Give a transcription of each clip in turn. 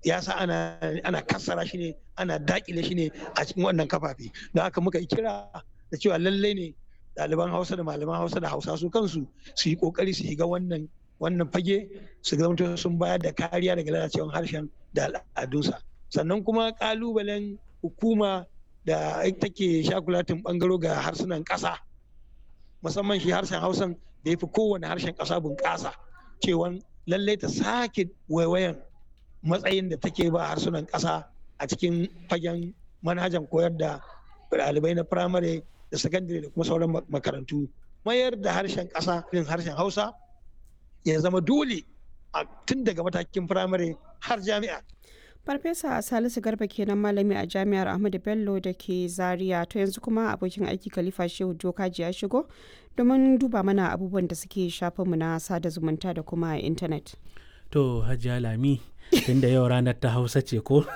ya sa ana ana kassara shi ne ana dakile shi ne a cikin wannan kafafe don haka muka yi kira da cewa lallai ne ɗaliban hausa da malaman hausa da hausa su kansu su yi kokari su shiga wannan wannan fage su zama sun bayar da kariya daga lalacewar harshen da al'adunsa sannan kuma kalubalen hukuma da take shakulatin bangaro ga harsunan ƙasa musamman shi harshen hausan da ya fi kowane harshen ƙasa bunƙasa cewa lallai ta sake waiwayan matsayin da take ba harsunan ƙasa a cikin fagen manhajan koyar da ɗalibai na firamare da sakandare da kuma sauran makarantu mayar da harshen ƙasa irin harshen hausa ya zama dole tun daga matakin firamare har jami'a Farfesa Salisu Garba kenan malami a Jami'ar Ahmadu Bello da ke Zaria to yanzu kuma abokin aiki Khalifa Shehu Dokaji ya shigo domin duba mana abubuwan da suke shafinmu na sada zumunta da kuma intanet. To Hajiya Lami tunda yau ranar ta Hausa ce ko?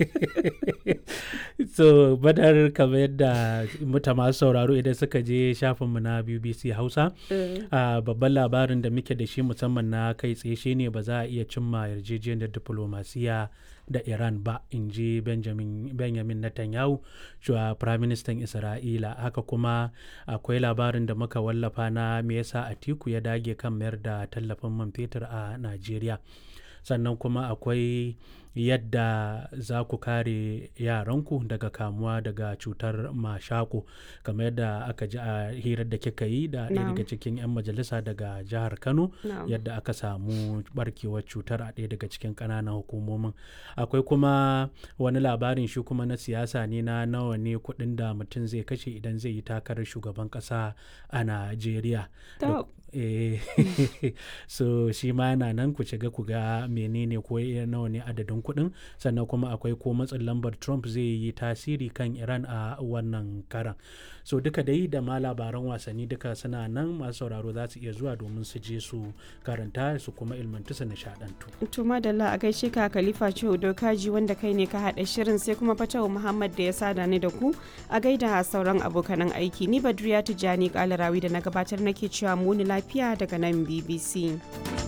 so badar kamar yadda muta masu sauraro idan suka je shafinmu na BBC Hausa babban labarin da muke da shi musamman na kai tsaye shine ba za a iya cimma yarjejeniyar diplomasiya da Iran ba in ji Benjamin, Benjamin Netanyahu shuwa Prime Minister Isra'ila haka kuma akwai labarin da muka wallafa na me yasa Atiku ya dage kan mayar da tallafin man fetur a Najeriya sannan kuma akwai yadda za ku kare yaranku daga kamuwa daga cutar mashako kamar yadda aka ji a hirar da kika yi da ɗaya daga cikin 'yan majalisa daga jihar kano yadda aka samu barkewar cutar a ɗaya daga cikin ƙananan hukumomin akwai kuma wani labarin shi kuma na siyasa ne na nawa ne kuɗin da mutum zai kashe idan zai yi takarar shugaban ƙasa a najeriya so shi ma yana nan ku shiga ku ga menene ko nawa ne adadin kuɗin sannan kuma akwai ko matsin lambar trump zai yi tasiri kan iran a wannan karan so duka dai da ma labaran wasanni duka suna nan masu sauraro za su iya zuwa domin su je su karanta su kuma ilmantu su nishadantu to madalla a gaishe ka khalifa ce dokaji wanda kai ne ka haɗa shirin sai kuma fatawa muhammad da ya sada ni da ku a gaida sauran abokanan aiki ni badriya tijjani kalarawi da na gabatar nake cewa muni lafiya daga nan bbc